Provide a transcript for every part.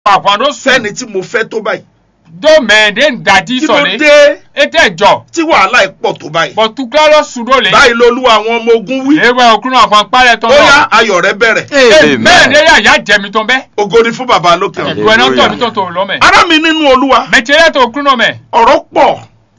àfọ̀dó sùn fẹ́ni tí mo fẹ́ tó báyìí dó mẹ́ẹ̀ẹ́dẹ́ ń dàjí kí ló sọ̀lẹ̀ dé ètè jọ tí wàhálà ẹ̀ pọ̀ tó báyìí bọ̀ tukla lọ sùn ló lè báyìí lolúwa àwọn ọmọ ogun wí léwé òkúrò àfọ̀n parẹ́ tán ó yá lọ ayọ̀ rẹ bẹ̀rẹ̀ mẹ́ẹ̀ẹ́dẹ́ yà yà jẹ̀mí tán bẹ́ ògo ni fún bàbá lókè ọ̀run ẹ̀dùn ẹ̀ náà tọ̀ mí tó tó lọ́mẹ̀ ará mi nínú olúwa mẹ̀tẹ́rẹ́ tó òkúrò náà mẹ́ ọ̀rọ̀ pọ̀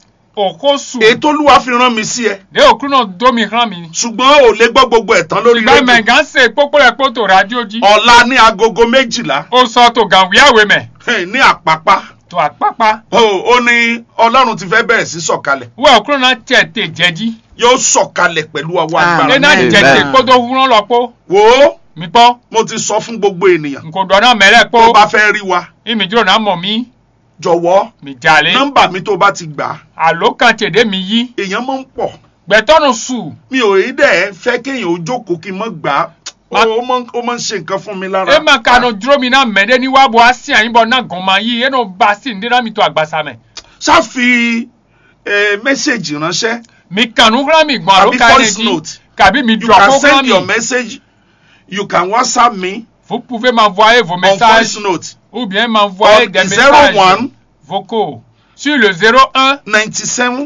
òkó sùn èyí tó lúwa fi rán mi sí ẹ lé òkúrò náà dómi hàn mí ṣùgbọ́n ò lè gbọ́ gbogbo ẹ̀ tán lórí ìgbà rédíò mẹ̀gán ṣe pópó rẹ̀ pótò rádíò jí ọ̀la ní agogo méjìlá ó sọ tó gàwíyàwé mẹ́ eh, ní àpápá tó àpápá ó ó ní ọlọ́run ti fẹ́ bẹ̀rẹ̀ sí sọ̀kalẹ̀ wẹ́ òkúrò náà tẹ̀ tẹ̀ jẹ́jí yóò sọ̀kalẹ̀ pẹ̀lú ọwọ́ Ah, agbára lé náà Amen. jẹ̀jẹ̀ kótó wúrán lọ pó wò ó mi gbọ́ mo ti sọ fún gbogbo ènìyàn nkò dọ̀nà mẹ́rẹ̀ pó tó bá fẹ́ rí wa ìmì dúró náà mọ̀ mí jọ̀wọ́ mi jalè nọ́mbà mi tó bá ti gbà á àló kan tèdè mi yí èèyàn máa ń pọ̀ gbẹ̀tọ́nù sùn mi ò rí dẹ̀ fẹ́ kéèyàn ó jókòó kí n mọ́ gbà á Ma- ó máa ń- ó máa ń ṣe nǹkan fún mi lára. e ma kanu dúró mi náà mẹ́ẹ̀dẹ́ ní wàá bọ̀ á sí àyìnbó náà gàn máa yí ẹnu bá sí ní dáná mi tó àgbàsá mẹ́ ṣáfi eh, mẹ́sẹ̀gì ránṣẹ́ mi kanu kúrò mi gbọ̀n àló Àbí kan voice ní note. kàbí mi you dùn can àkókò send mi your message you can whatsapp me vous pouvez m'envoyer vos on voice messages note ou bien m'envoyer on des zero messages one vocaux sur le 01 ninety seven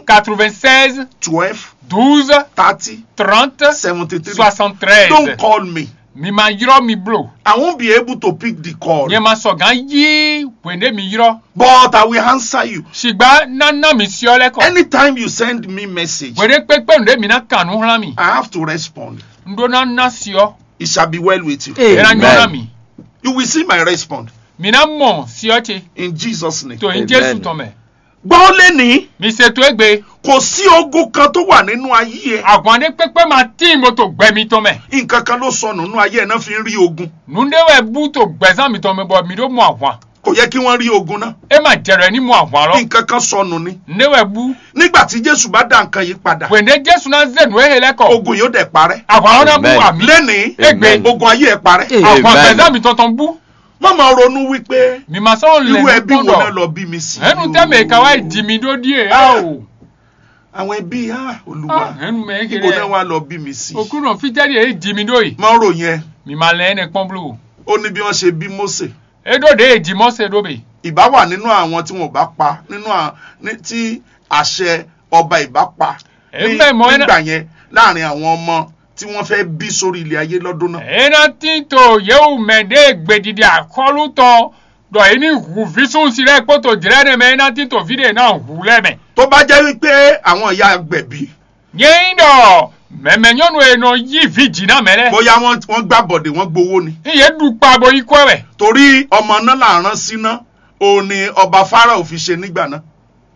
96 twelve 12 thirty 30 seventy three 73 don't call me mi ma yírọ́ mi blow i won't be able to pick the call yẹn ma sọ̀gán yí wèndé mi yírọ́ but i will answer you ṣùgbọ́n nánà mi sí ọ lẹ́kọ̀ọ́ anytime you send me message wèrè pépé ǹdé mi náà kànú hàn mi i have to respond ǹdó náà ná sí ọ it shall be well with you yẹn nyọ́nà mi you will see my response mi náà mọ̀ sí ọ tse in jesus name. tó ń Amen. jésù tán mẹ́ gbọ́ lẹ́ni mi ṣètò ẹgbẹ́ kò sí ogun kan tó wà nínú ayé ẹ àgbọ̀ndé pépé ma tí mo tó gbẹ mi tán mẹ́ nǹkan kan ló sọnù nínú ayé ẹ náà fi ń rí ogun nùdéwẹ̀ bú tó gbẹ̀sán mi tán mi bọ̀ mi ló mú àwọn kò yẹ kí wọ́n rí ogun náà ẹ ma jẹrẹ ní mú àwọn lọ nǹkan kan sọnù ni nùdéwẹ̀ bú nígbà tí jésù bá dá nǹkan yìí padà wèndé jésù náà zẹ̀nu ẹ̀hẹ́ lẹ́kọ̀ọ́ ogun yóò dẹ̀ parẹ́ àwọn náà bú Amen. àmì lẹ́ni Amen. ogun ayé ẹ parẹ́ Amen. àwọn gbẹ̀sán mi tọ̀tàn bú má máa ronú wípé mi ma sọ̀rọ̀ irú lẹ̀ ẹbí ní wo náà pọ̀dọ̀ lọ bí mi sí ẹnu yìí tẹ́mẹ̀ o. káwá ìdí mi dó díẹ̀ á o àwọn ẹbí ah, olúwa ẹnu mẹ́ ibo náà kéré wà lọ bí mi sí òkú náà fíjẹ́rì èyí dí mi dó yìí má rò yẹn mi ma lẹ́ ẹni pọ́n blu ó ní bí wọ́n ṣe bí mósè edode èyí dí mọ́sẹ̀ dóbe ìbá wà nínú àwọn tí wọn ò bá pa nínú à- ní- tí àṣẹ ọba ìbá pa Ẹ ní- bẹ́ẹ̀ mọ ẹ náà- nígbà yẹn láàrin àwọn ọmọ tí wọ́n fẹ́ bí sórí ilẹ̀ ayé lọ́dún náà. ẹ̀ẹ́nà tí tó yẹ́wù mẹ́ẹ̀dẹ́ gbèdìdì àkọlù tán dọ̀ yìí ní hù físùn sílẹ̀ kótó jìrẹ́ ní mẹ́ ẹ̀ẹ́nà tí tó fídíò náà hù lẹ́mẹ̀. tó bá jẹ́ wípé àwọn ìyá agbẹ̀bí yẹ́n dọ̀ mẹ́mẹ́ nyɔnu yɛ nɔ yi vi dzi na mɛ lɛ. bóyá wọ́n wọ́n gbà bọ̀dẹ̀ wọ́n gbowó ni iye du kpa bo ikú ɛwɛ. torí ọmọ náà là ń rán síná òun ni ọba Fáráò fi ṣe nígbà náà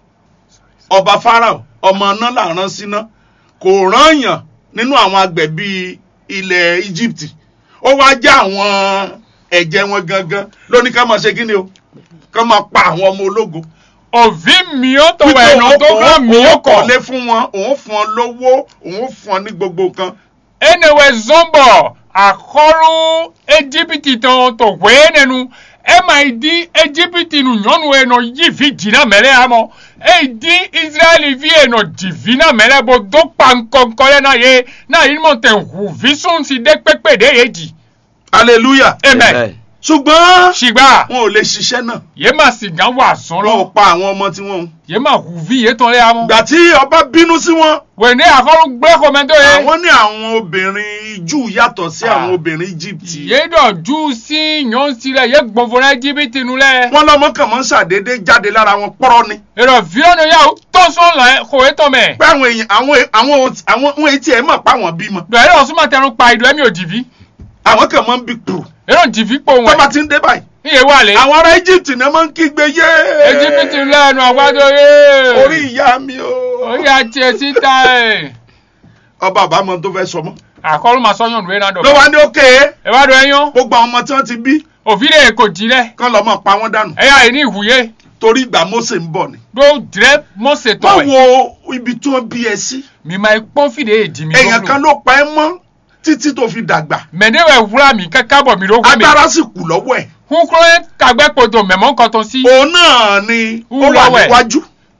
ọba Fáráò ọmọ náà là ń rán síná kò rán yàn nínú àwọn agbẹ̀bí ilẹ̀ Egypt ó wá já àwọn ẹ̀jẹ̀ wọn gangan lóní ká máa ṣe kí ni o ká máa pa àwọn ọmọ ológun òvi mió tó wẹ̀ nọ tó gbà mió òun kọ̀. kọ̀lé fún wọn òun fún ọ lówó òun fún ọ ní gbogbo nǹkan enewe zɔnbɔ akɔlu ejibiti tɔn tó wee nenu ema yi di ejibiti nu nyɔnu yɛ nɔ yi vi dzi na mɛ lɛ amɔ eyi di israeli vi yɛ nɔ dzi vi na mɛ lɛ bo do kpa ŋkɔŋkɔ lɛ na ye na yi mɔ tɛ ʋu vi sɔn si de kpekpe de ye dzi hallelujah amen ṣùgbọ́n sigba wọn ò lè ṣiṣẹ́ náà ye ma si gan wa zɔn wọn ò lɔ pa àwọn ọmọ tí wọn ń ye ma ʋu vi ye tɔn lɛ amɔ gbà tí ọba bínú sí wọn wende akɔlu gblẽ xɔmɛtɔ ye àwọn ní àwọn obìnrin júù yàtọ̀ sí Ah. àwọn obìnrin Egypt ye dɔ ju si nyɔnu si lɛ ye gbɔnfɔ na ejibiti nu lɛ. wọn lọmọ kàn máa ń ṣàdédé jáde lára wọn pọ́rọ́ ni èrò fílọ́nù yà ó tọ́sán là kò é tọ́ mẹ́. pé àwọn èèyàn àwọn àwọn àwọn ohun etí ẹ̀ mọ̀ pa àwọn bímọ dọ̀ ẹ̀rọ ọ̀sùn máa tẹnu pa ìdọ̀ ẹ̀mí ò jìbí. àwọn kàn máa ń bí kúrò èrò jìbí pò tó bá wọ̀n. ti ń dé báyìí iye wà lé. àwọn ará Egypt náà máa ń kígbe yé ejibiti lẹ́nu àgbàdo yé. orí ìyá mi o orí àti ẹtí ta ẹ̀. ọba àbámọ̀ tó fẹ́ sọ mọ́ àkọlù máa sọ́yàn lóye náà ló dọ̀. wá ní òkè ẹ wá dọ̀ ẹyán. gbogbo àwọn ọmọ tí wọ́n ti bí òfìdè kò jí lẹ̀. kán lọ́ mọ̀ pa wọ́n dànù ẹ̀yà yìí ní ìwúyé. torí ìgbà Mósè ń bọ̀ ni ló dìrẹ́ mọ́sẹ̀ má tọ̀ ẹ̀. wo ibi tí wọ́n bí ẹ sí mi máa pọ́n fìdè èjì mi èèyàn kan ló pa ẹ́ mọ́ títí tó fi dàgbà mẹ̀ndéwẹ̀ wúrà mi kẹ́kẹ́ bọ̀ mi ló wú mi. agbára sì kù lọ́wọ́ ẹ̀ kúnkúrẹ́ kàgbẹ́ kodo mẹ̀mọ́ nǹkan tó sí. òun náà ni ó wà Wúlọ́wẹ̀. níwájú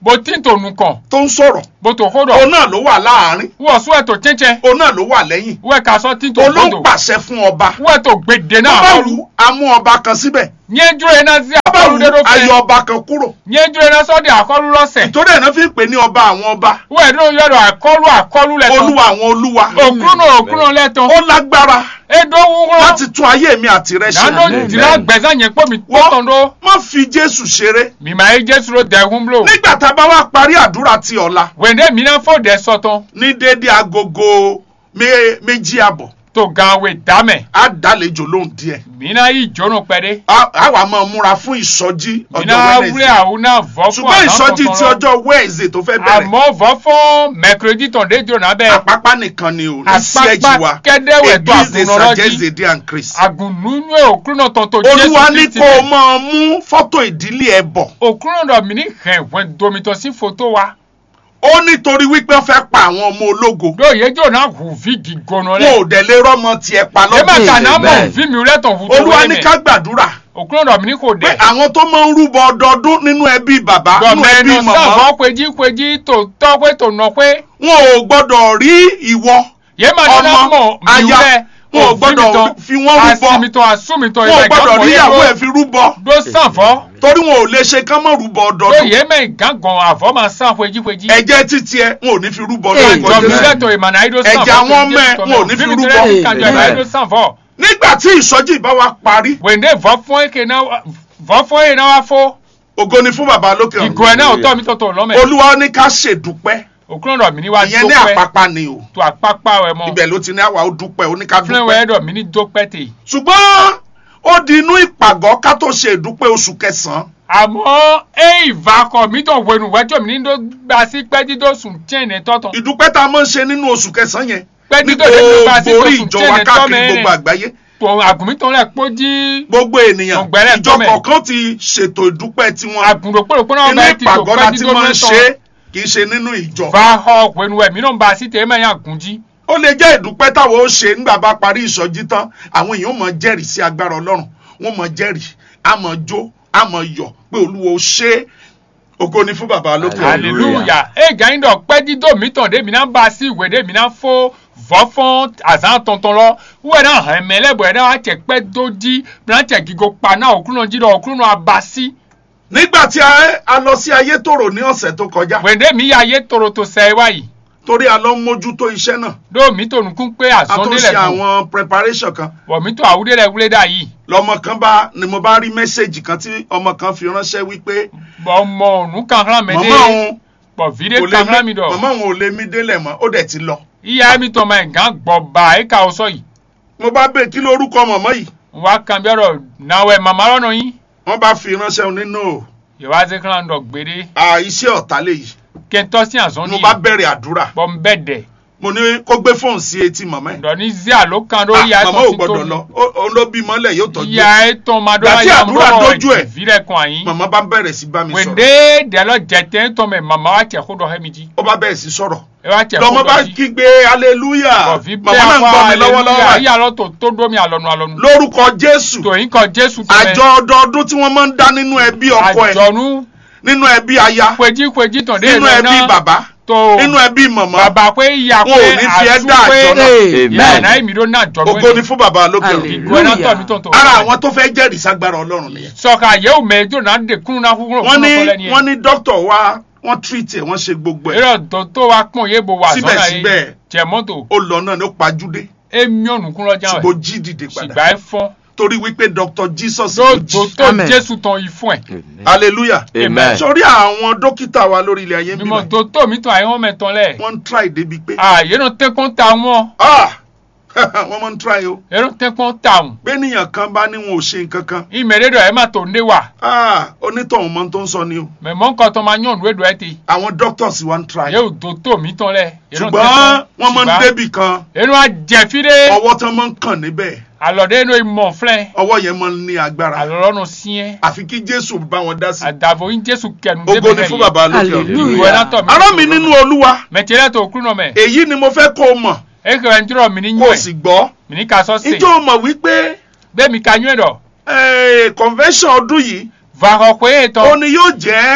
bó tí ń tònú kàn tó ń sọ̀rọ̀ bó tó kó òun dọ̀ náà ló wà láàárín wọ́n sún ẹ̀ tó chẹ́chẹ́ òun náà ló wà lẹ́yìn wọ́n ká sọ tí ń tó òun ló ń gbódò pàṣẹ fún ọba wọ́n ẹ̀ tó gbèdé tó náà bá àkọlù wù á mú ọba kan síbẹ̀ nyẹ́ dúró iná sí tó bá àkọlù wù dédó á yọ fẹ́ ọba kan kúrò nyẹ́ dúró iná sọ́dí àkọlù lọ́sẹ̀ ìtòrí ẹ̀ náà fi ń pè ní ọba àwọn ọba wọ́n ẹ̀ dúró yọ̀dọ̀ àkọlù àkọlù lẹ́tọ̀ olúwa àwọn olúwa òkúrúnà òkúrúnà lẹ́tọ̀ ó lágbára edo wúrọ́ láti tún ayé mi àti rẹ ṣe dáná dìrá gbẹ̀sán yẹn pọ̀ mi tọ́tàn dó má fi jésù ṣeré mímà yé jésù ló dẹ̀kun blò nígbà tá a bá wá parí àdúrà ti ọ̀la wẹ̀ndé mi náà fò dẹ̀ sọ̀tàn ní déédéé agogo mé- méjì àbọ̀ tó gan wẹ̀ dámẹ̀ á dálejò lóhùn díẹ̀ mi náà yí jóná pẹ́dẹ́ á á wà máa múra fún ìsọjí mi ọjọ́ náà wúlẹ̀ Wednesday àwọn náà vọ́ fún ṣùgbọ́n ìsọjí ti tuntun lọ. ọjọ́ Wednesday tó fẹ́ bẹ̀rẹ̀ àmọ́ vọ́ fún mẹ́kìrìdì tàn dé jóná bẹ́ẹ̀ àpápá nìkan ni ò ní sí Àpápá ẹ̀jì wa kẹ́dẹ́wẹ̀ tó Église des àgùnrànlọ́jí. Sages de Dieu en Christ. àgùnnú òkúrúnà tàn tó olúwa ní Kristi kó o bẹ́ẹ̀. máa mú fọ́tò ìdílé ẹ bọ̀ òkúrúnà dọ̀ mí ní hẹ̀ wẹ̀ domitọ̀ sí fótó wa ó nítorí wípé wọ́n fẹ́ pa àwọn ọmọ ológo lóye jóná hù fídì gbóná wọn lẹ̀ ò dẹ̀ lè rọ́mọ tiẹ̀ pa ẹ má lọ́dún kà náà mọ̀ Amen. fí mi rẹ̀ tàn fótó olúwa wẹ́lẹ̀ ní mẹ́. ká gbàdúrà òkúrúnà dọ̀ mí ní kò pé dẹ̀. àwọn tó máa ń rúbọ ọdọọdún nínú ẹbí bàbá nínú ẹbí gọmẹnu màmá sáfọ péjì péjì tó tọ́ pé tó nọ pé wọn ò gbọ́dọ̀ rí ìwọ yé máa ní náà ọmọ mọ̀ aya miwúlẹ̀ wọn ò gbọ́dọ̀ fi wọ́n rúbọ àsìmìtàn àsùmìtàn wọn ò gbọ́dọ̀ rí ìyàwó ẹ̀ ìgbàgbọ́ fi rúbọ ló sànfọ́ torí wọn ò lè ṣe kán mọ́ rúbọ ló ọdọọdún yé mẹ́ ìgángan àfọ́ máa sàn péjì péjì. ẹ̀jẹ̀ títí ẹ wọn ò ní fi rúbọ Ee, lórúkọ ìjọba Jésù. ìlẹ́tọ̀ ìmọ̀nà àìdó sànfọ́ Ẹ̀jẹ̀ àwọn ọmọ ẹ̀ wọn ò ní fi rúbọ. ìkàjọ ìmọ̀ àìdó sànfọ́ nígbà tí ìsọjí ìbá wa parí wèndé vọ́ fún èké náà vọ́ fún èké náà wá fó ògo ni fún bàbá lókè ìgò ẹ̀ náà ò tọ́ mi tọ̀tọ̀ lọ́mẹ̀ olúwa ní ká ṣèdúpẹ́ òkúrọ̀dọ̀ mi ní wá ìyẹn ní dópẹ́ àpápá ni o tó àpápá rẹ̀ mọ́ ibẹ̀ ló ti ní àwa ó dúpẹ́ ó ní ká fúnẹ̀wẹ̀ dúpẹ́ ẹ̀dọ̀ mi ní dópẹ́ tè ṣùgbọ́n ó di inú ìpàgọ́ ká tó ṣe ìdúpẹ́ oṣù kẹsàn-án àmọ́ ẹ ìvakọ̀ mi tó wẹnu wẹ́jọ́ mi ní ló gba sí pẹ́ẹ́dídó sùn tíyẹ̀nì tọ́tàn ìdúpẹ́ tá a máa ń ṣe nínú oṣù kẹsàn-án yẹn ní pẹ́ẹ́dídó ló gba sí gbogbo tó orí sùn ìjọ wa tíyẹ̀nì káàkiri gbogbo tọ́mẹ́ àgbáyé tó àgùnmítàn rẹ̀ pójí gbogbo ènìyàn Ọ̀gbẹ́rẹ́ ìjọ tọ́mẹ̀. kọ̀ọ̀kan ti ṣètò ìdúpẹ́ tiwọn àgùnròpọ̀lọpọ̀ náà inú bẹ́ẹ̀ ti tó ìpàgọ́ la ti pẹ́ẹ́dídó máa ń mẹ́tàn ṣe kì í ṣe nínú ìjọ vahọ̀ wẹnu ẹ̀ mi náà bá sí tèémẹ̀ yàn àgùnjí ó lè jẹ́ ìdúpẹ́ táwọn ó ṣe nígbà bá parí ìsọjí tán àwọn èèyàn mọ̀ jẹ́rìí sí agbára ọlọ́run wọ́n mọ̀ jẹ́rìí á mọ̀ jó á mọ̀ yọ̀ pé olúwo ṣe é ògo ni fún bàbá lókè ọ̀run. Hallelujah. hallelujah ẹ gàyìn dọ̀ pẹ́ẹ́dídó mi tàn dé mi náà bá sí ìwé dé mi náà fó vọ́ fún àzán tọ̀ntọ̀n lọ wúwẹ̀ náà hàn mẹ́lẹ́bọ̀ ẹ̀ náà wá tẹ̀ pẹ́ dójí mi náà tẹ̀ gígo pa náà òkúrò jí lọ òkúrò abasí nígbà tí a a lọ sí ayétòrò ní ọ̀sẹ̀ tó kọjá wẹ̀ndé mi yà yé toro tó sẹ́ wáyìí torí a lọ ń mójútó iṣẹ́ náà dó mi tó nukún pé a tó àzọ́ndé ṣe lẹ̀ kù àwọn preparation kan wọ̀ mi tó àwúdé lẹ̀ wúlé dà yìí lọmọ kan bá ni mo bá rí mẹ́sẹ̀gì kan tí ọmọ kan fi ránṣẹ́ wípé bọ̀ mọ ònú kankan mi dé màmá òun bọ̀ fìdé kò lè kankan mi mí dọ̀ màmá òun ò lè mí délẹ̀ mọ́ ó dẹ̀ ti lọ ìyá mi tọ́ ma ẹ̀ gán gbọ̀ bá ẹ̀ ká o sọ yìí mo bá bẹ̀ kí lórúkọ màmá yìí wá kan bí ọ̀rọ̀ náwó ẹ̀ màmá lọ́nà yín wọ́n bá fi ránṣẹ́ òun nínú ìwádìí kan lọ gbére à iṣẹ́ ọ̀tá léyìí kẹntọ́ sí àzọ́ndé mo bá bẹ̀rẹ̀ àdúrà bọ̀ ń bẹ̀ dẹ̀ mo ní kó gbé fóònù sí etí màmá ẹ̀ ǹdọ̀ ní zia ló kan ló Ah, yà ẹ̀ màmá tọ́ ò sí gbọ́dọ̀ lọ Ó- òun ló bí mọ́lẹ̀ yóò tọ́jú ẹ̀. ìyá ẹ̀ tọ́ ma dọ́ Gbà tí yà àdúrà dojú ẹ̀. ìfilẹ̀ kan àyín màmá bá bẹ̀rẹ̀ sí bá mi sọ̀rọ̀ wèndé dẹ̀lọ́ jẹ̀tẹ̀ tọ́ mẹ́ màmá wa tẹ̀ kó dọ̀ hẹ́mi jí ó bá bẹ̀rẹ̀ sí sọ̀rọ̀ ẹ wá tẹ̀ kó lọmọ bá dọ̀ jí kígbe hallelujah kọfí màmá náà ń gbọ́ mi lọ́wọ́lọ́wọ́ ayé àlọ́ tó tó dómi àlọ́nu àlọ́nu lórúkọ jésù tòyìn kan jésù tó àjọ ọdọọdún tí wọ́n máa ń dá nínú ẹbí ọkọ ẹ̀ àjọ̀nú nínú ẹbí aya péjì péjì tàn dé nínú ìlú ẹbí náà bàbá tó nínú ẹbí màmá bàbá pé ìyá wọn ò pé ní fi ẹ́ dá àtúpé àjọ náà ìyá Amen. náà èmi ló náà jọ ògo ni fún bàbá lókè ọ̀run Hallelujah. ìgò ẹ̀ náà tọ̀ mí tó ń tó ara àwọn tó fẹ́ jẹ́rìí ságbára ọlọ́run nìyẹn sọ̀ka yẹ́wò mẹ́jọ náà dé kúrú náà kúrú wọ́n ní lẹ́ni wọ́n ní dókítà wa wọ́n treat ẹ̀ wọ́n ṣe gbogbo ẹ̀ èrò tó tó wa pọ̀n yé bo wà sọ́nà Síbẹ̀síbẹ̀. yìí jẹ mọ́tò ó lọ náà ní ó pajúdé èmi ọ̀nù kún lọ́jà ṣùgbọ́n ó rẹ̀ jí dìde padà ṣìgbà ẹ̀ fọ́n torí wípé dr jesus ló lóòótọ́ jí tó Amen. jésù tán yìí fún ẹ̀ hallelujah Amen. sórí àwọn dókítà wa lórí ilẹ̀ ayé ń mímọ́ bímọ tó tó mi tán àyẹ̀wò mẹ́tàn lẹ̀ wọ́n ń try débi pé àyè náà tẹ́kọ̀ọ́ ta wọn ah wọ́n máa ń try o èrò tẹ́kọ̀ọ́ ta wọn bẹ́ẹ̀nìyàn kan bá ní wọn ò ṣe nǹkan kan ìmẹ̀rẹ́dọ̀ ẹ̀ má tó ń dé wà ah onítọ̀hún mọ́ tó ń sọ ni o mẹ̀mọ́ nǹkan tó máa yàn lóòdù ẹ̀ ti àwọn doctors wa ń try yóò tó tó mi tán lẹ̀ ṣùgbọ́n wọ́n máa ń débì kan èrò àjẹfídé ọwọ́ tán máa ń kàn níbẹ̀ àlọ́dé inú ìmọ̀ fúnlẹ̀ ọwọ́ yẹn máa ń ní agbára àlọ́rọ́nù síẹ́ àfi kí jésù bá wọn dá sí àdàbò yín jésù kẹnu ògo ni fún bàbá lókè ọ̀run Hallelujah. ìwé látọ̀ mi ará mi nínú olúwa mẹtẹrẹ tó kúrú nọ mẹ èyí ni mo fẹ́ kó o mọ̀ eke wẹ njúrọ mi ní kó o nyúẹ sì gbọ́ mi ní ká sọ sí ǹjẹ́ o mọ̀ wípé bẹ́ẹ̀ mi ka nyúẹ dọ̀ eh, convention ọdún yìí vahọ pé ó ètò ní yóò jẹ́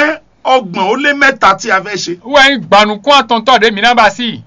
ọgbọ̀n ó lé mẹ́ta tí a fẹ́ ṣe. wẹ́n gbanukun àtọ̀ntọ̀ de mìíràn bá sí.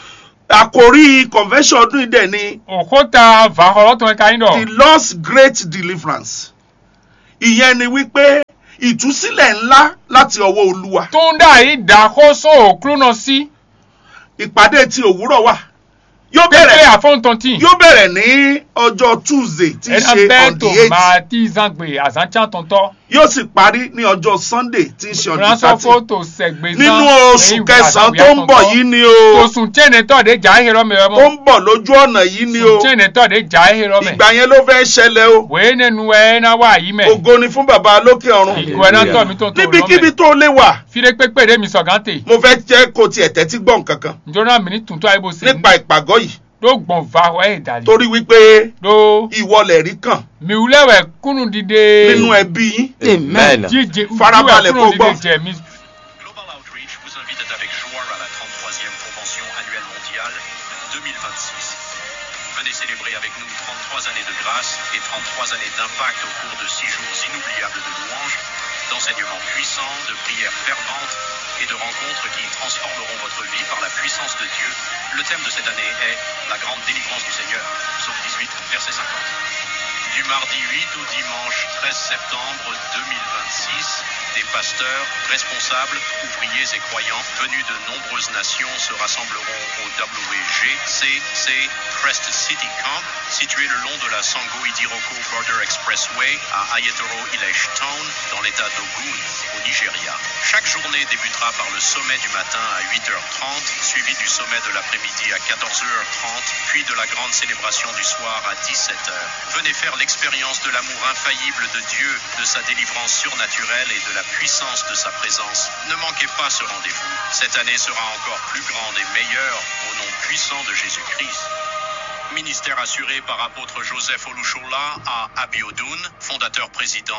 àkòrí convention ọdún yìí dẹ̀ ni òkúta vàhọ́rọ́tọ̀ ẹ̀ka yín dọ̀. the Lord's great deliverance. ìyẹn ni wípé ìtúsílẹ̀ ńlá láti ọwọ́ olúwa. tó ń dà yìí dàkóso òkúrú náà sí. ìpàdé ti òwúrọ̀ wà. yóò pépé bẹ̀rẹ̀ àfọ̀ntọ̀ntì. yóò bẹ̀rẹ̀ ní ọjọ́ tuesday tí í ẹ̀nà ṣe bẹ́ẹ̀ on tó the eight máa tí zangbe àzántí tọ̀ntọ̀. yóò sì parí ní ọjọ́ sunday tí í ṣe on the ránṣọ́ thirty fótó sẹ̀gbẹ̀ nínú oṣù kẹsàn-án tó ń bọ̀ yìí ni o oṣù tíyẹnì tọ̀ de jà ehèrè ọmọ ẹ̀ tó mọ́. ń bọ̀ lójú ọ̀nà yìí ni o oṣù tíyẹnì tọ̀ de jà ehèrè ọmọ ẹ̀. ìgbà yẹn ló fẹ́ ṣẹlẹ̀ o wèé nínú ẹ̀ náà wà yìí mẹ́. ògo ni fún bàbá lókè ọ̀run ìgò ẹ̀ náà tọ̀ mí tó tó níbikíbi lọ́mẹ̀. tó lè wà fire pépé de mi sọ̀gántè. mo fẹ́ jẹ́ kó tiẹ̀ tẹ́tí gbọ́ nǹkan kan njọ́nà mi ní tuntun àyè bó ṣe. nípa ìpàgọ́ yìí ló gbọ̀n va ẹ̀ dàlí. torí wípé ló ìwọlẹ̀ rí kàn miwulẹ̀wẹ̀ kúnnù dìde. nínú ẹbí yín Amen. jíjẹ Farabalẹ̀ kúnnù kó gbọ́. dìde jẹ mi. Global Outreach vous invite avec joie à la 33e Convention annuelle mondiale 2026. Venez célébrer avec nous 33 années de grâce et 33 années d'impact au cours de 6 jours inoubliables de louanges, d'enseignements puissants, de prières ferventes et de rencontres qui transformeront votre vie par la puissance de Dieu. Le thème de cette année est La grande délivrance du Seigneur, psaume 18, verset 50. Du mardi 8 au dimanche 13 septembre 2026, des pasteurs, responsables, ouvriers et croyants venus de nombreuses nations se rassembleront au WGCC Crest City Camp, situé le long de la Sango Idiroko Border Expressway à Ayatoro Village Town, dans l'état d'Ogun, au Nigeria. Chaque journée débutera par le sommet du matin à 8h30, suivi du sommet de l'après-midi à 14h30, puis de la grande célébration du soir à 17h. Venez faire l'expérience de l'amour infaillible de Dieu, de sa délivrance surnaturelle et de la puissance de sa présence. Ne manquez pas ce rendez-vous. Cette année sera encore plus grande et meilleure au nom puissant de Jésus-Christ. Ministère assuré par apôtre Joseph Olushola à Abiodun, fondateur président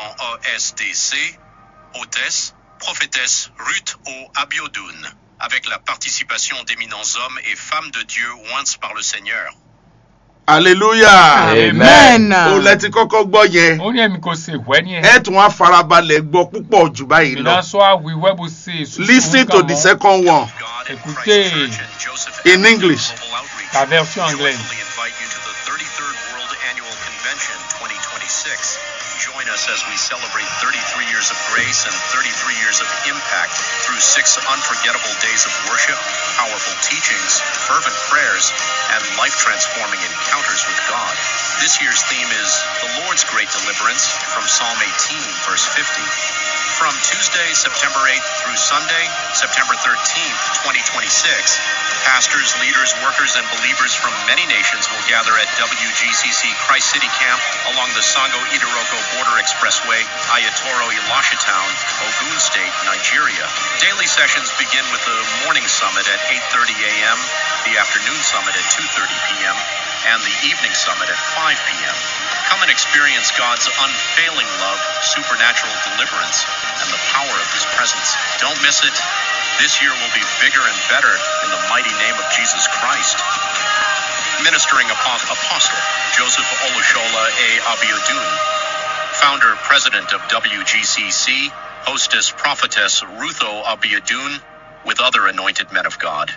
OSDC, hôtesse, prophétesse Ruth O. Abiodun, avec la participation d'éminents hommes et femmes de Dieu oints par le Seigneur. hallelujah Amen. o lẹ ti kọ́kọ́ gbọ́ yẹn ó ní ẹ̀mí kò ṣe ìwẹ́ ní ẹ̀. ẹ tún wá farabalẹ̀ gbọ́ púpọ̀ jù báyìí lọ ìdánsọ́ àwìwẹ́ bó ṣe èso. listen to the second one God and Écoutez, Christ Church and Joseph in Avenue English. Global Outreach La version anglaise. joyfully invite you to the 33rd World Annual Convention 2026. Join us as we celebrate 33 years of grace and 33 years of impact through six unforgettable days of worship, powerful teachings, fervent prayers, and life-transforming encounters with God. This year's theme is The Lord's Great Deliverance from Psalm 18, verse 50. From Tuesday, September 8th through Sunday, September 13th, 2026, pastors, leaders, workers, and believers from many nations will gather at WGCC Christ City Camp along the Sango Idiroko Border Expressway, Ayatoro Elisha Town, Ogun State, Nigeria. Daily sessions begin with the morning summit at 8:30 a.m., the afternoon summit at 2:30 p.m., and the evening summit at 5 p.m. Come and experience God's unfailing love, supernatural deliverance, and the power of His presence. Don't miss it. This year will be bigger and better in the mighty name of Jesus Christ. Ministering Apo- Apostle Joseph Olushola A. Abiodun, Founder President of WGCC, Hostess Prophetess Rutho Abiodun, with other anointed men of God.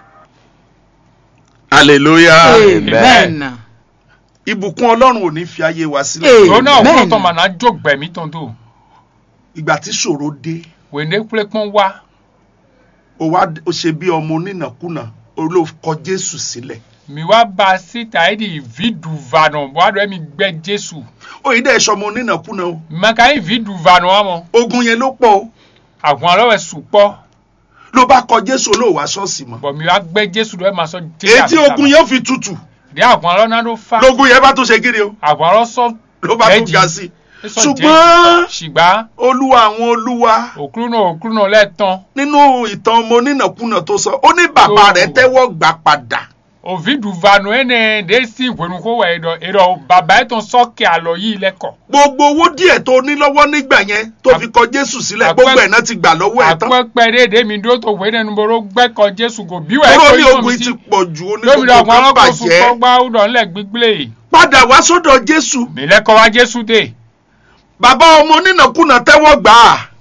hallelujah Amen. ìbùkún ọlọ́run ò ní fi ayé wa sílẹ̀ Amen. òun náà kúrò tó mà náà jó gbẹ̀mí tó ń tó. ìgbà tí ṣòro dé wèndé kúlẹ̀ pọ́n wá. o wá o ṣe bí ọmọ onínàkúnà o ló kọ jésù sílẹ̀ mi wá ba a síta ẹ̀ di vidu vanọ wàdùn ẹ̀ mi gbẹ jésù. o yìí dẹ́ ẹ̀ṣọ́ ọmọ onínàkúnà o màkà yín vidu vanọ wa mọ. ogun yẹn ló pọ̀ o àwọn ọlọ́wẹ̀ sùpọ̀ ló bá kọ jésù olóò wá ṣọ́ọ̀ṣì mọ́ bọ̀ mi wá gbẹ jésù lọ́wọ́ máa sọ èyí tí ogun yẹn fi tutù dé àwọn ọlọ́nà ló fa. lógun yẹn bá tó ṣe kiri o àwọn ọlọ́ sọ ló bá tó Jẹ́jì. ga sí i sọ ṣùgbọ́n ṣùgbọ́n olúwa àwọn olúwa òkúrú náà òkúrú náà lẹ́ẹ̀tàn nínú ìtàn ọmọ onínàkúnà tó sọ ó ní bàbá Oh. rẹ̀ tẹ́wọ́ gbà padà òvidu vanọ ẹ̀ nẹ̀ dé sí ìwẹ̀nukó wẹ̀ ẹ̀dọ̀ ẹ̀dọ̀ bàbá ẹ̀ tán sọ́ọ̀kì àlọ́ yìí lẹ́kọ̀ọ́. gbogbo owó díẹ̀ tó ní lọ́wọ́ nígbà yẹn tó fi kọ jésù sílẹ̀ Àpẹ- gbogbo ẹ̀ náà ti gbà lọ́wọ́ ẹ̀ tán àpẹpẹ déédéé mi dúró tó wé nínú boro gbẹ́kọ̀ jésù kò bí wẹ̀ kúrò ní yóò ogun mi ti sí. pọ̀ jù ó ní lómi gbogbo àwọn kan ọlọ́kọ̀ọ́sù bàjẹ́ kọ́gbá ọ̀dọ̀ ńlẹ̀ gbígbélé padà wá sọ́dọ̀ jésù mi lẹ́kọ̀ọ́ wá jésù dé bàbá ọmọ onínàkúnà tẹ́wọ́ gbà á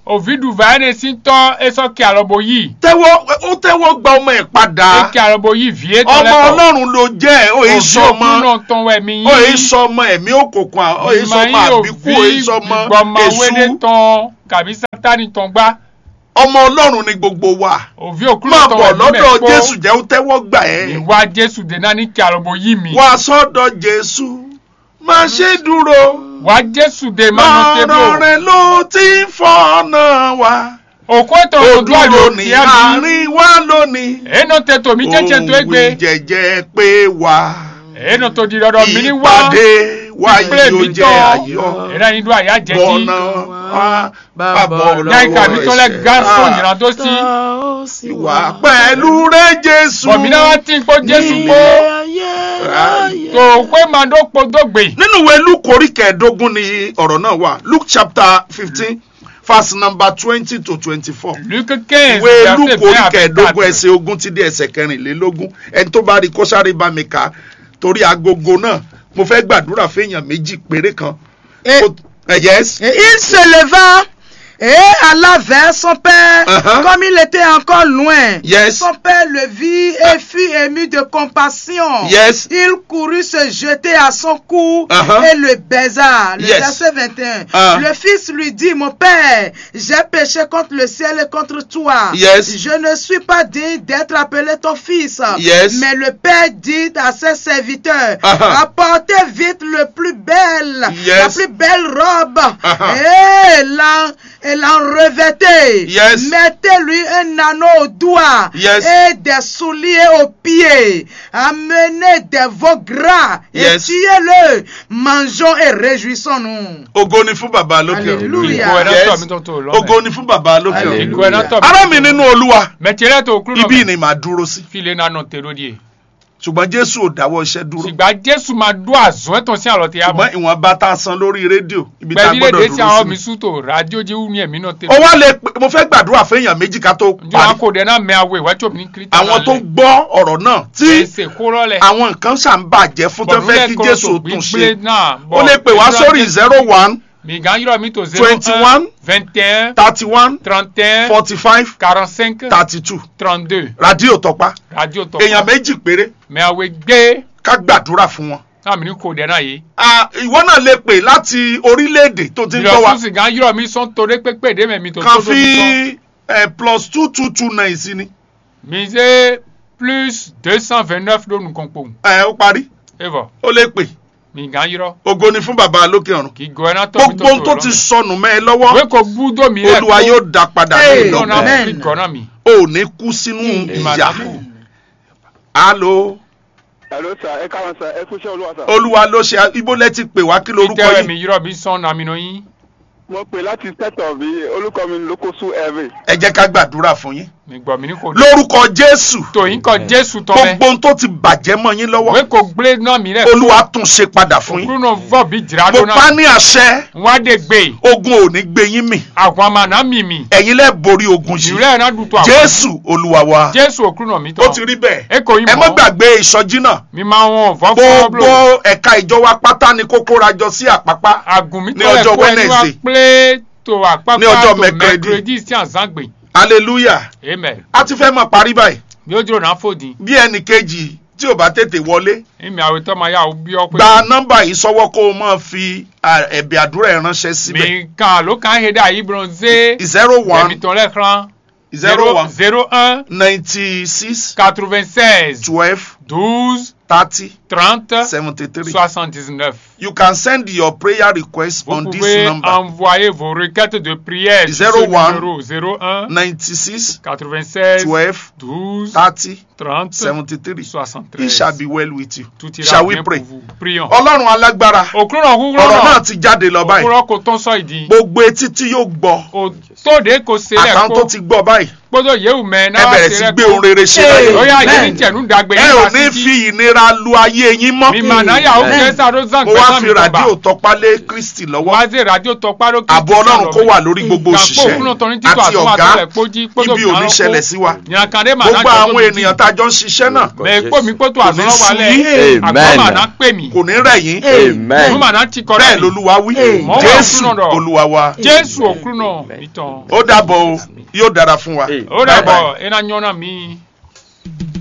òvidu vayane si tɔ esɔ kí alɔbo yìí tẹ́wọ́ ó tẹ́wọ́ gba ọmọ ẹ̀ padà eke alɔbo yìí vie tɔ ọmọ lɛ tɔ ọlọ́run ló jẹ́ ó yẹ sọ ọmọ òkúnà tɔn wɛ mi ó yẹ yìí sọ ọmọ ẹ̀mí òkùnkùn à- ó yẹ sọ ọmọ àbíkú ó yẹ sọ ọmọ gbɔmawele èṣù tɔn kàbí sátani tɔn gbá ọmọ ọlọ́run ni gbogbo wa òvi òkúnà máa tɔn bọ̀ wɛ mi lọ́dọ̀ mɛ jésù kpó jẹ́ ó tẹ́wọ́ gbà ẹ́ ìwà jésù dènà ní kí alɔbo yìí mi wá sọ́dọ̀ jésù má ṣe dúró wà jésù dè mánu ọ̀rọ̀ tébò rẹ̀ ló ti ń fọ́nà wa òkú ètò ó òdúrà dúró ló ní ti ẹ́ mi àárín wa lónìí èèyàn tètò mi jẹ́jẹ́ tó òun égbé jẹ́jẹ́ pé wá èèyàn tó di dọ́dọ̀ mi ní wá ìpàdé wa ìpínlẹ̀ yóò mi jẹ́ tọ́ ayọ̀ èèyàn yìí dún àyà jẹ́ kí bọ́nà wá bàbọ̀ yáìka mi tó lẹ ẹ̀ṣẹ̀. gáàsó Ah, ìyìnà tó sí ìwà pẹ̀lú rẹ̀ jésù bọ̀mínà wá tí ń kó jésù kó tó pé máa dó po dógbè nínú ìwé luke orí kẹẹ̀ẹ́dógún ni ọ̀rọ̀ náà wà luke chapter fifteen verse number twenty to twenty-four luke quinze ìwé luke verset orí vingt à kẹẹ̀ẹ́dógún vingt-quatre. ẹsẹ̀ ogún ti dé ẹsẹ̀ kẹrìnlélógún ẹni tó bá rí kó sáré bá mi kà á torí agogo náà mo fẹ́ gbàdúrà fẹ́yàn méjì péré kan. Et- Ó- eh, yes. Et il se leva et alla vers son père. Uh-huh. Comme il était encore loin, Yes. son père le vit et fut ému de compassion. Yes. Il courut se jeter à son cou Uh-huh. et le baisa. Le Yes. verset 21. Ah. Le fils lui dit, mon père, j'ai péché contre le ciel et contre toi. Yes. Je ne suis pas digne d'être appelé ton fils. Yes. Mais le père dit à ses serviteurs, Uh-huh. apportez vite le plus belle, la Yes. plus belle robe Uh-huh. et l'en et l'en revêtez. Yes. Mettez-lui un anneau au doigt Yes. et des souliers aux pieds. Amenez des veaux gras et Yes. tuez-le. Mangeons et réjouissons-nous. ògo ni fún bàbá lókè ọ̀run. Hallelujah. ìgò ẹ̀rọ Yes. tọ̀ mi tó tó lọ́mọ ògo ni fún bàbá lókè ọ̀run. Hallelujah. ìgò ẹ̀rọ tọ̀ ará mi nínú olúwa mẹtìrẹ́ tó kúrò ibi ni màá dúró sí file nánà tèrò díẹ̀ ṣùgbọ́n jésù ò dáwọ́ iṣẹ́ dúró ṣùgbọ́n jésù máa dún àzọ́ ẹ̀tàn sí àlọ́ tí a ṣùgbọ́n bọ̀ ìwọ̀nba tá a san lórí rédíò ibi tá a pẹ̀lú gbọ́dọ̀ èdè tí àwọn dúró mi sí. sútò rádíò jẹ́ wúni ẹ̀mí náà ó tẹ̀lé wá lè pè mo fẹ́ gbàdúrà fẹ́yàn méjì ká tó njọ́ parí wọn kò dẹ̀ náà mẹ àwọ̀ ìwájú mi ní kírísítà àwọn tó gbọ́ ọ̀rọ̀ náà tí ẹsẹ̀ kóró lẹ̀ àwọn nǹkan ṣàǹbàjẹ́ fún tó fẹ́ kí jésù ó tún ṣe náà ó lè pè wá sórí zero one mìgàn yọrọ mi tó zero 21, vingt et un thirty one trente et un forty five quarante cinq thirty two trente deux rádíò tọpa radio tó èèyàn méjì péré mẹ àwẹ̀ gbé ká gbàdúrà fún wọn. náà mi ní kò dẹ̀ náà yìí Ah, ìwọ náà lè pè láti orílẹ̀-èdè tó ti ń gbọ́ wa ìlọsùn sìgá yọrọ mi sọ torí pépé dé mẹ́mi tó kan tó tó mi sọ fi eh, plus two two two nine sí ni mi ṣe plus deux cent vingt neuf lónìí kan pò Eh, ó parí evo ó lè pè mìgàn yọrọ ògo ni fún bàbá lókè ọ̀run kì í gọ ẹ náà tọ́ mi tó gbogbo ohun tó tó ti lọ́nà sọnù mẹ́ ẹ lọ́wọ́ wé kò gbúdọ̀ mi rẹ̀ olúwa yóò dá padà Hey, ní lọ́nà ìlọ́gbọ̀n Amen. mi gọ́nà mi. ò ní kú sínú Ìmọ̀ ìyà àdàkù. alo Hello sir, ẹ káwọn sir, ẹ kúṣẹ́ olúwa sir. olúwa ló ṣe ibo lẹ ti pè wá kí lorúkọ ìtẹ̀rẹ̀ yìí mi yọrọ mi sọ nàmì nà yín. Mo pè láti tẹ́tọ̀ bí olùkọ́ mi lókòsù ẹ̀rẹ̀. ẹ jẹ́ ká gbàdúrà fún yín mi gbọ́ mi ní kò lórúkọ jésù tòyìn kọ jésù tọ́ mẹ́. gbogbo ohun tó ti bàjẹ́ mọ́ yín lọ́wọ́ wé kò gbé náà mi rẹ̀ olúwa tún ṣe padà fún yín òkúrú náà vọ̀ bí jìrà mo lónà. pa ní àṣẹ wọ́n á dé gbé ogun ò ní gbé yín mì àwọn àmà náà mì mì. ẹ̀yin lẹ́ borí ogun yìí ìrẹ́ náà dùn tó àwọn. jésù olúwa wa jésù òkúrú náà mi ó tọ́. ti rí bẹ́ẹ̀ ẹ kò yín ẹ má mọ́ gbàgbé ìsọjí náà mi máa wọn vọ́ fún gbogbo ọ́bùlò. ẹ̀ka ìjọ wa pátá ni kó kóra jọ sí àpápá àgùn mi ní tọ́lẹ̀ ọjọ́ kó ẹni wá Wednesday. pé tó àpapọ̀ Ní ọjọ́ tó Mercredi. mẹ́kìrẹ́dì sí àzágbè. hallelujah amen. a ti fẹ́ mọ̀ parí báyìí bí ó dúró náà fòdì. bí ẹnì kejì tí ò bá tètè wọlé ìmì àwòtọ́ máa yà ó bí ọ pé. gba nọ́mbà yìí sọ́wọ́ kó o máa fi à, ẹ̀bẹ̀ àdúrà ẹ̀ ránṣẹ́ síbẹ̀ mi kan ló kàn hédé àyè bronzé. zero ẹ̀mí one tó lẹ́kàn. zero one zero un ninety six quatre-vingt-seize twelve douze thirty trente seventy three soixante-dix-neuf. you can send your prayer request Vous on this pouvez number envoyer vos requêtes de prière sur Zero ce one. numéro 01 ninety six 96 twelve 12 thirty 30 seventy three it 73. shall be well with you Tout ira shall we bien pray pour vous. Prions. ọlọ́run alágbára Òkúrò náà kúkúrò ọ̀rọ̀ náà náà. ti jáde lọ báyìí Òkúrò kò tán sọ ìdí. gbogbo etí tí yóò gbọ́ Òtóde kò sílẹ̀ àtàwọn tó kó. ti gbọ́ báyìí Gbọ́dọ̀ yéwu mẹ́ ẹ náà bẹ̀rẹ̀ sí gbé ohun rere ṣe láyé Ó yà jẹ́ Amen. ní tẹ̀nú dàgbé ẹ yín ò wá ní sí fi ìnira ra lu ayé yín mọ́ mi mana ya o Amen. kẹsà ló zan mo wá gbẹsà fi mi ràdíò gbọba tọpálé kristi lọ́wọ́ wá sí radio tọpa ló ààbò ọlọ́run kó wà lórí gbogbo òṣìṣẹ́ àti ọ̀gá ibi ò ní ṣẹlẹ̀ sí wa nyakande mana gbogbo àwọn ènìyàn tá a jọ ń ṣiṣẹ́ náà mẹ kó mi kó tó Kò ní àná sú wálẹ̀ yín. àgbọ̀ Amen. mana pè mí kò ní rẹ̀ yín Amen. mo mana ti kọ́ bẹ́ẹ̀ rẹ̀ lolúwa wí Amen. jésù Mo wà fún ọ̀dọ̀. olúwa wa jésù òkú náà ìtàn ó dàbọ̀ o yóò dára fún wa Amen. ó Bye bye. dàbọ̀ ẹ̀ náà yọ̀nà mi.